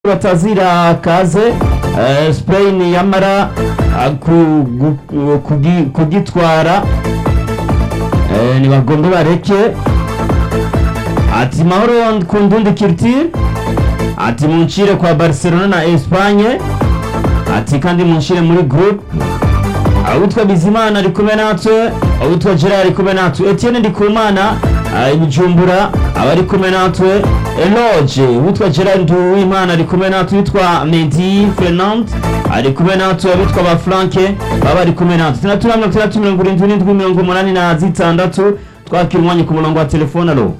batazira kaze eh, Spain yamara ah, ku- gu- kugi- kugitwara eh, ntibagombe bareke ati mahoro ku ndundi culture ati munshire kwa Barcelona na Espagne ati kandi munshire muri group awitwa Bizimana ari kumwe natwe awitwa Gerard ari kumwe natwe Etienne Ndikumana ari Bujumbura abari kumwe natwe Eloge witwa Gerard Nduwimana ari kumwe natwe witwa Medi Fernand ari kumwe natwe abitwa ba Franke baba ari kumwe natwe tuna tuna mirongo itandatu mirongo irindwi n'indwi mirongo umunani na zitandatu twakira umwanya ku murongo wa telefone alo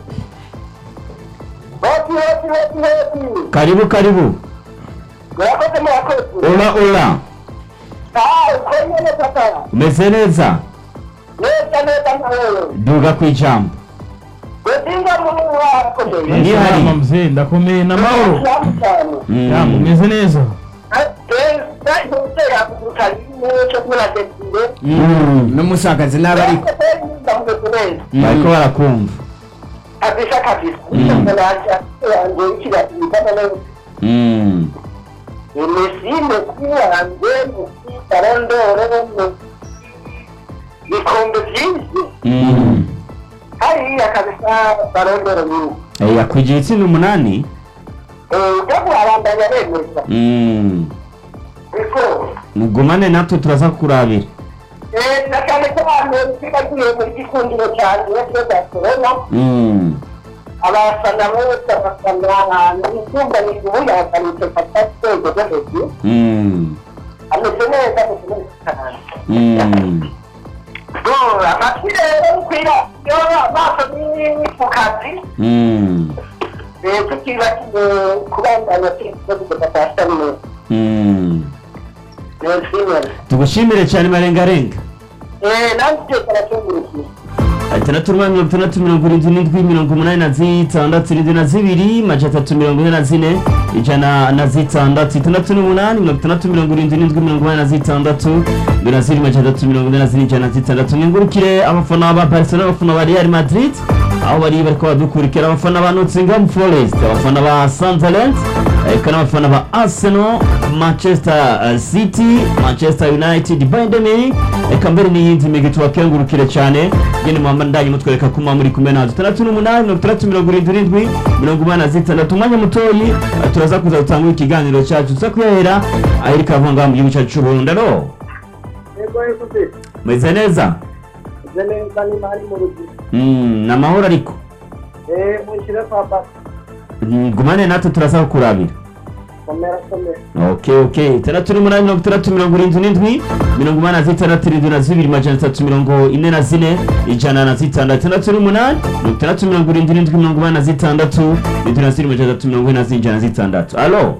hoti hoti hoti hoti karibu karibu murakoze murakoze ola ola ah uko nyene papa umeze neza neza neza nkawewe duga ku ijambo udinga muri wakomeye Ndi hari. Salama mzee ndakomeye na mahoro Salamu cyane Mm. yambo umeze neza Mm. n'umusakazi n'aba ariko bariko barakumva kabisa kabisa Mm. yanjye ikiratimikana neza Mm. imesime kuwanjye musi barondoro bikombe byinshi Mm. hariya kabisa barondoro nyinshi Eh, yakwigira itsinda umunani ujya kuhabandanya bemeza Mm. ariko mugumane natwe turaza kurabira Eh, na cyane cyane twibagiwe muri gikundiro cyanjye cyo Barcelona Mm. abafana bose abafana ahantu icyumba ni ubu yahakanitse fata rwego rwo hejuru Mm. ameze neza ameze neza cyane Mm. So, amatwi rero kwira yo amaso ni ku kazi Mm. eh, tutibagiwe kubandanya twifuza kugeza saa sita n'imwe Mm. neza tugushimire cyane marengarenga eh nanjye byose aratungurukiye itandatu n'umunani mirongo itandatu mirongo irindwi n'indwi mirongo umunani na zitandatu irindwi na zibiri maja atatu mirongo ine na zine ijana na zitandatu itandatu n'umunani mirongo itandatu mirongo irindwi n'indwi mirongo umunani na zitandatu indwi na zibiri maja atatu mirongo ine na zine ijana na zitandatu mwingurukire abafana ba barcelona abafana ba real madrid aho bari bariko badukurikira abafana ba nottingham forest abafana ba sunderland eka n'abafana ba arsenal manchester uh, city manchester united bayern munich eka mbere n'iyindi migi tubakengurukire cyane ngene muhamba ndanye mutwereka ko muba muri kumwe natwe itandatu n'umunani mirongo itandatu mirongo irindwi n'indwi mirongo umunani na zitandatu umwanya mutoyi eh, turaza kuza gutangura ikiganiro cyacu tuza kuyahera ahiri kavuga ngaha mu gihugu cyacu c'uburundi alo yego yego se meze neza nze neza ni mari mu rugi Mm, ni amahoro ariko eh mushyire kwa basi Mm, gumane natwe turaza kukurabira komera komera okay okay itandatu n'umunani mirongo itandatu mirongo irindwi n'indwi mirongo umunani na zitandatu irindwi na zibiri majana atatu mirongo ine na zine ijana na zitandatu itandatu n'umunani mirongo itandatu mirongo irindwi n'indwi mirongo umunani na zitandatu irindwi na zibiri majana atatu mirongo ine na zine ijana na zitandatu alo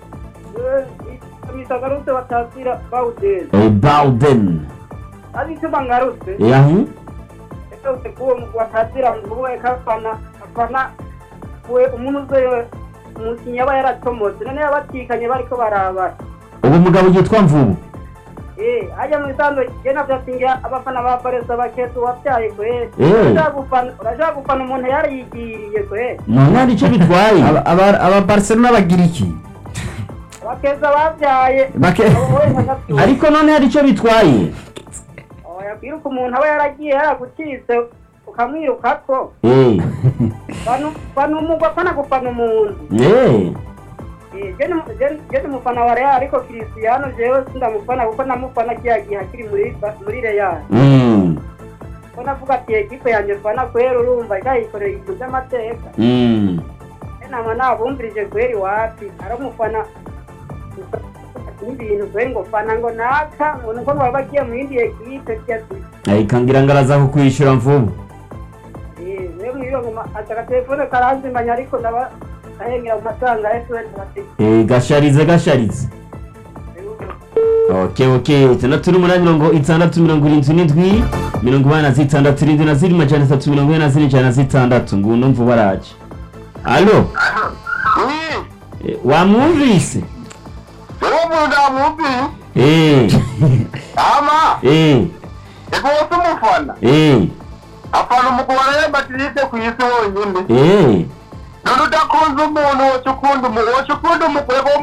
misagarutse batazira bawudezi eh, bawden ari icyo bangarutse yahu ese kuwo watazira mvuwe kafana afana we umuntu uze umukinnyi aba yaracomotse none yabatikanye bariko barabara ubu mugabo yitwa mvubu eh hajya mu isanzwe je navyo atingira abafana ba baresa baketu wabyaye kwe Eh. urashaka gufana urashaka gufana umuntu yarayigiriye kwe none hari icyo bitwaye Aba- aba aba Barcelona bagira iki bakeza babyaye Bake- wowe nkagatuye ariko none hari icyo bitwaye yakwiruka umuntu aba yaragiye yaragukitse ukamwirukako eh fana umugwa fana gufana umuntu eh Eh, je ni- je- je ni mufana wa Real ariko Cristiano jewe sindamufana kuko namufana kiya gihe akiri muri Ba- muri Real mm ko navuga ati ekipe yanjye fana kwera urumva ikayikorera ibintu by'amateka mm e nama nabumvirije kweri wapi aramufana n'ibintu kweri ngo fana ngo naka ngo nuko baba bagiye mu yindi ekipe byati ayikangira ngaraza kukwishyura mvubu eh we mwiro ngoma ataka telefone karanzimanya ariko ndaba ahengera mu masanga SOS bati eh gasharize gasharize okay okay itandatu n'umunani mirongo itandatu mirongo irindwi n'indwi mirongo inani na zitandatu irindwi na zirindwi majana atatu mirongo ine na zine ijana na zitandatu nguno mvu baraje alo Eh, wamwumvise ubu ndamwumvi eh ama eh rwose umufana eh afana umugabo wa Real Madrid ku isi honyine eh none udakunze umuntu woca ukunda umu woca ukunda umugore wo